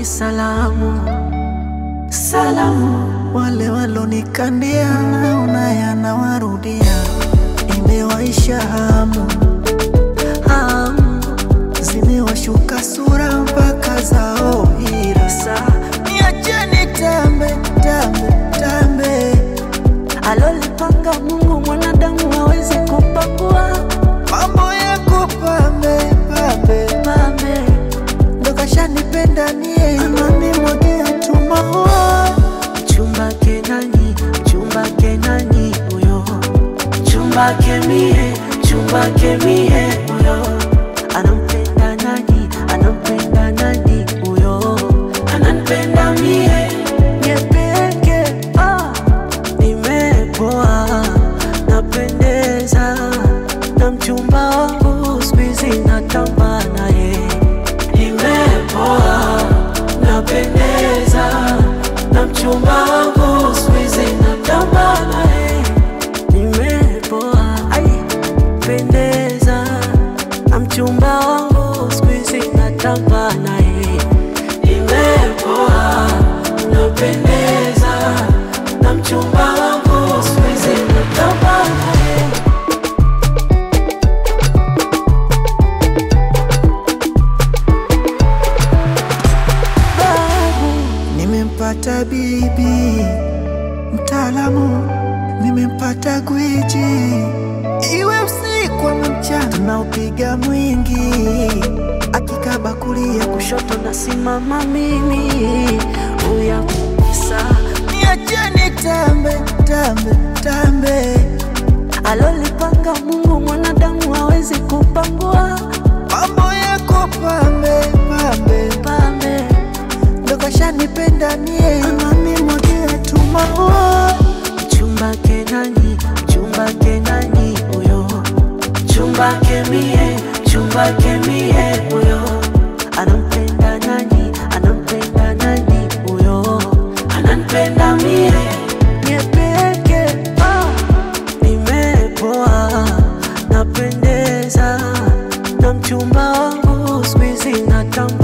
ni salamu, salamu. Wale walonikandia naona yanawarudia, imewaisha hamu, Hamu zimewashuka sura mpaka zao hira. Sa niacheni tambe tambe tambe, alolipanga Mungu mwanadamu hawezi kupakua. mambo yako pambe pambe, Pambe ndo kashanipenda nie, ananimwagia tu maua chumba kenani, chumba kenani huyo, chumba kemie, chumba kemie huyo, anampenda nani, anampenda nani huyo, ananipenda mie mie peke ah, nimepoa, napendeza na mchumba wangu siku hizi natamba naye, nimepoa, napendeza na mchumba wangu siku hizi natamba naye, nimepoa, ai, pendeza na mchumba wangu siku hizi natamba naye, nimepoa, napendeza na mchumba wangu siku hizi natamba naye. babu, nimempata bibi mtaalamu, nimempata gwiji, iwe usiku ama mchana, tunaupiga mwingi, akikaba kulia kushoto nasimama mimi uya sa niacheni tambe tambe tambe, alolipanga Mungu mwanadamu hawezi kupangua. mambo yako pambe pambe, Pambe ndo kashanipenda nie, ananimwagia tu maua chumba kenani, chumba kenani huyo, chumba kemie, chumba kemie huyo, anampenda nani, anampenda nani huyo, ananipenda mie mie peke ah, nimepoa, napendeza na mchumba wangu siku hizi natamba